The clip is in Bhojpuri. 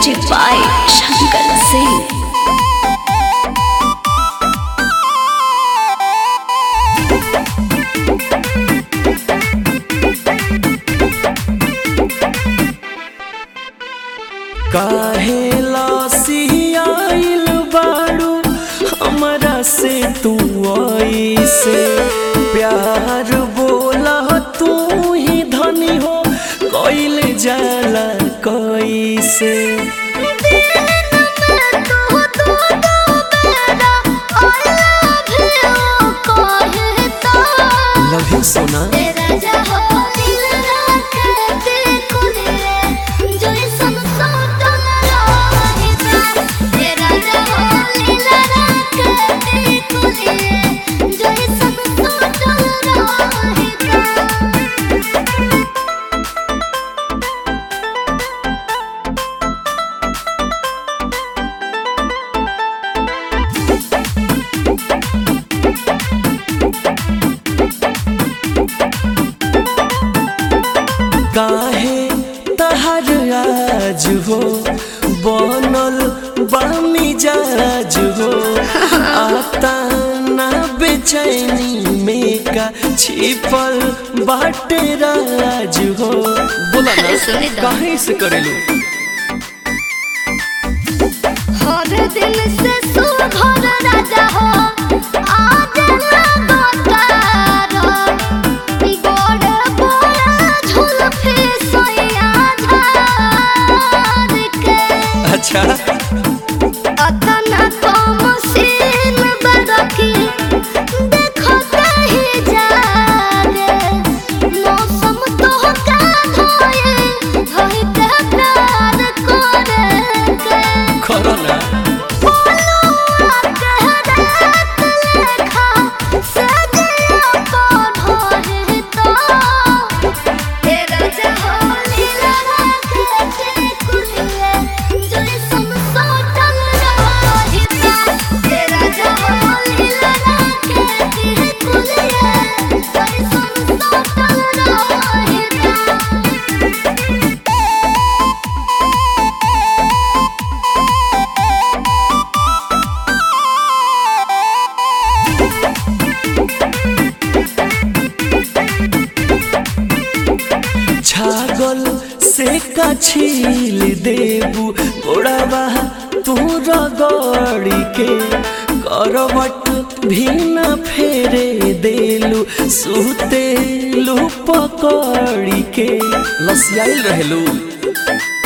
Music by Shankar Singh. काहे लसियाइल बाड़ू हमरा से तू ऐसे प्यार बोला तू ही धनी हो कइल जाला कैसे लव यू सोना काहे तहर आज हो बनल बामी जाज हो आता ना बेचैनी में का छिपल बाटे राज हो बोला ना अरे सुनी तो। काहे से करेलू हर दिन से सुघर राजा हो आज लगातार बड़े बड़े झुलफी सोया झार के अच्छा अतना कम सीन बरकी देखो कहीं जागे मौसम तो का धोए धोई के प्यार करे के करो ना बोलुआ के रात लेखा सजिया पढ़े तो तेरा जहोली लगा के चिकुलिए जैसन सोटल रहिता तेरा जहोली लगा के चिकुलिए जैसन सोटल रहिता छागल से का छील देबू गोड़ावा तू रगड़ी के करवट भी न फेरे देलू सुतेलू पकड़ी के लसियाइल रहेलू